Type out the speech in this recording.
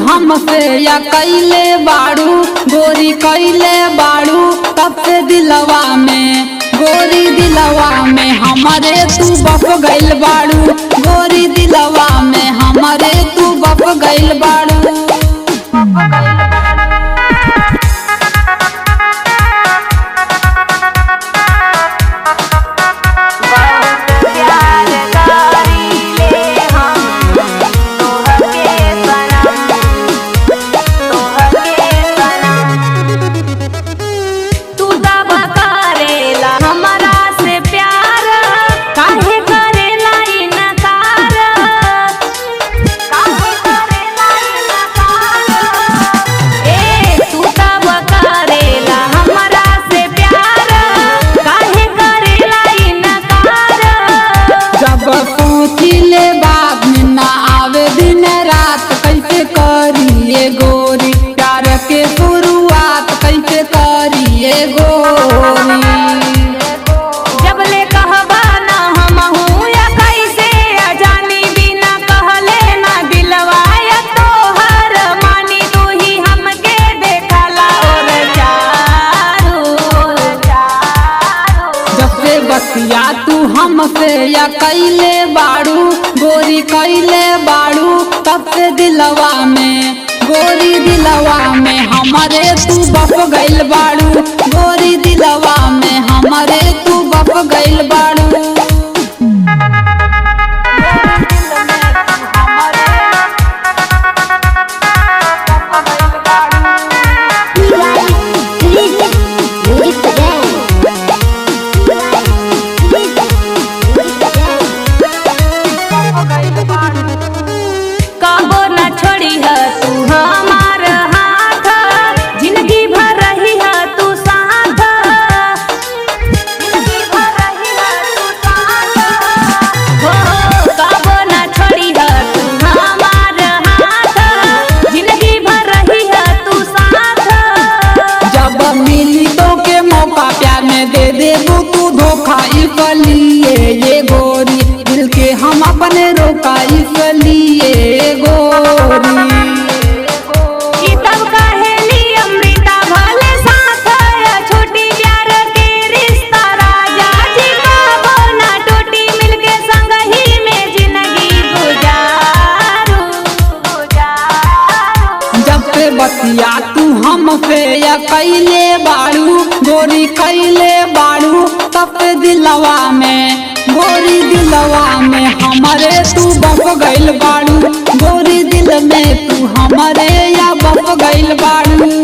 हमसे या कैले बाड़ू गोरी कैले बाड़ू तब से दिलवा में गोरी दिलवा में हमारे तू बप गइल बाड़ू गोरी दिलवा में हमारे तू बप गइल बाड़ू बहुत प्यार करीले हम तोहके सनम तोहके सनम तू दबा करेला हमरा से प्यार काहे करेला इनकार काहे करेला इनकार ए तू दबा करेला हमरा से प्यार काहे करेला इनकार जब सोचिले बात में ना आवे दिन रात कैसे करिए गोरी प्यार के शुरुआत कैसे करिए गोरी जबले कहबा ना हमहू या कैसे अजानी बिना कहले ना दिलवा या तोहर मानी तू ही हमके देखला और चारू चारू जब से बतिया तू हमसे या कैले बाड़ू गोरी कैले बाड़ू तब से दिलवा में गोरी दिलवा में हमारे तू बप गइल बाड़ू गोरी दिलवा में हमारे तू बप गइल बाड़ू कबो न छोड़ी है तू हमार हाथ जिंदगी भर रही है तू साथ जिंदगी भर रही है तू साथ हो कबो न छोड़ी है तू हमार हाथ जिंदगी भर रही है तू साथ जब मिली तो के मौका प्यार में दे देबू तू धोखा इसलिए ये गोरी दिल के हम अपने रोका इसलिए गोरी ई तब कहेली अमृता भले साथ या छोटी प्यार के रिश्ता राजा जी कबो ना टूटी मिलके संग ही में जिंदगी गुजारू गुजारू जब से बतिया तू हमसे या कैले बाड़ू गोरी कैले बाड़ू तब से दिलवा में गोरी दिलवा में हमारे तू बप गइल बाड़ू गोरी दिल में तू हमारे या बप गइल बाड़ू